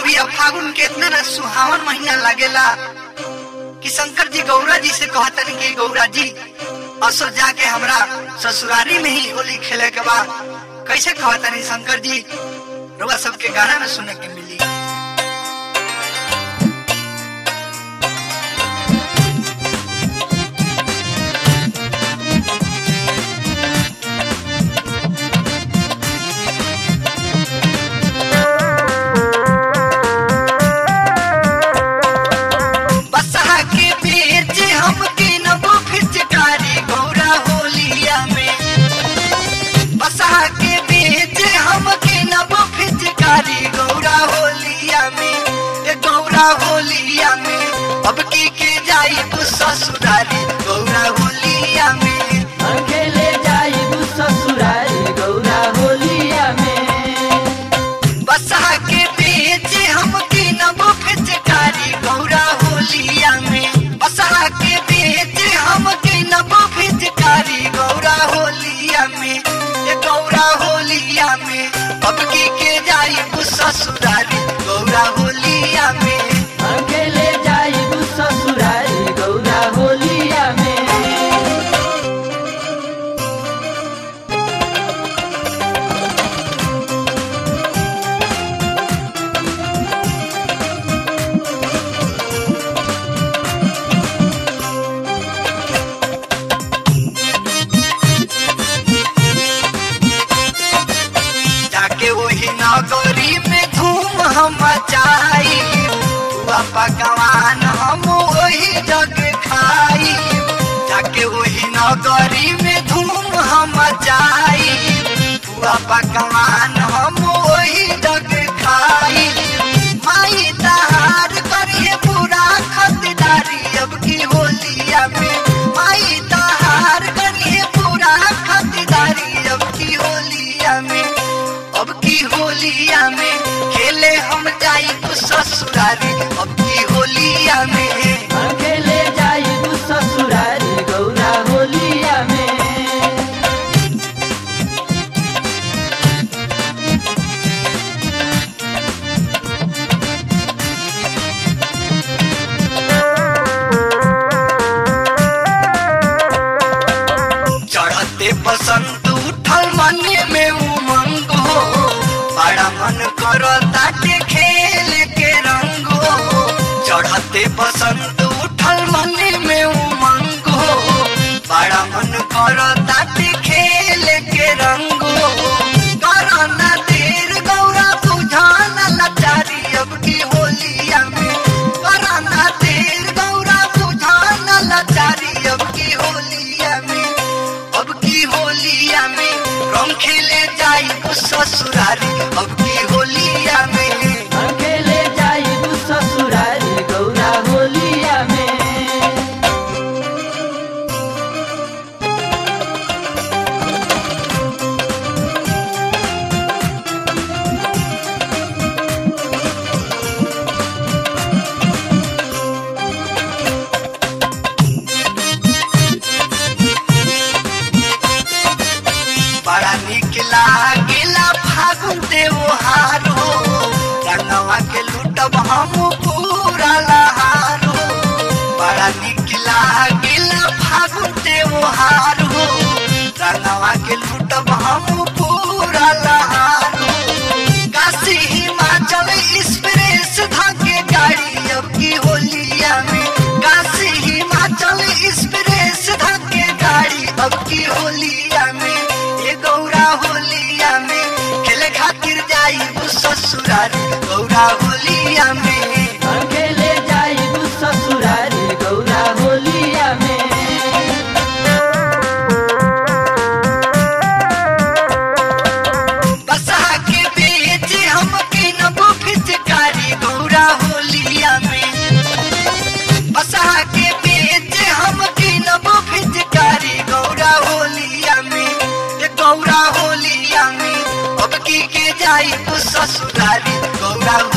बिया फागुन के इतना ना सुहावन महीना लागेला कि शंकर जी गौरा जी से कहतन कि गौरा जी असो जाके हमरा ससुरारी में ही होली खेले के बा कैसे कहतन शंकर जी रुआ सबके गाना में सुने के मिली बसहा के बेच हम के नबो फिचकारी गौरा होलिया में बसहा के बेच हम के नबो फिचकारी गौरा होलिया में ए गौरा होलिया में अब की के जाई ससुरारी गौरा होलिया में अकेले जाइबू ससुरारी गौरा होलिया में बसहा के बेच हम के नबो फिचकारी गौरा होलिया में बसहा के बेच हम के नबो फिचकारी गौरा होलिया में ये गौरा होलिया में अब की के जाई ससुरारी गौरा होलिया में अकेले जाइबू ससुरारी गौरा होलिया में जाके वही नगरी में धूम हम मचाई बुआ पकवान हम वही जग खाई जाके वही नगरी में धूम हम मचाई बुआ पकवान हम वही जग खाई माई तहार करिए पूरा खतदारी अब की होलिया में माई तहार करिए पूरा खतदारी अब की होलिया में अब की होलिया में खेले हम जाई तो ससुरारी अब की होलिया में अकेले जाइबू ससुरारी गौरा होलिया में चढ़ते बसंत उठल मन में उमंग हो बड़ा मन करता के खेल के रंग हो चढ़ते बसंत उठल मन में उमंग हो बड़ा मन करता के खेल के रंग हो करना देर गौरा बुझाना लाचारी अब की होलिया में करना देर गौरा बुझाना लाचारी अब की होलिया में अब की होलिया में रंग खेले जाई ससुरारी अब की होलिया में अकेले जाइबू ससुरारी गौरा होलिया में बड़ा निक लागेला फागुन त्योहार हो रंगवा के लूटब हम पूरा लहार हो बड़ा निक लागेला फागुन त्योहार हो रंगवा के लूटब हम पूरा लहार हो काशी हिमाचल एक्सप्रेस धाके गाड़ी अब की होलिया में काशी हिमाचल एक्सप्रेस धाके गाड़ी अब की होलिया में ये गौरा होलिया में खेले खातिर जाई ससुरारी गौरा होलिया में अकेले जाइबू ससुरारी गौरा होलिया में बसहा के बेच हम के नबो फिचकारी गौरा होलिया में बसहा के बेच हम के नबो फिचकारी गौरा होलिया में ये गौरा होलिया में अब की के जाई तो ससुरारी गौरा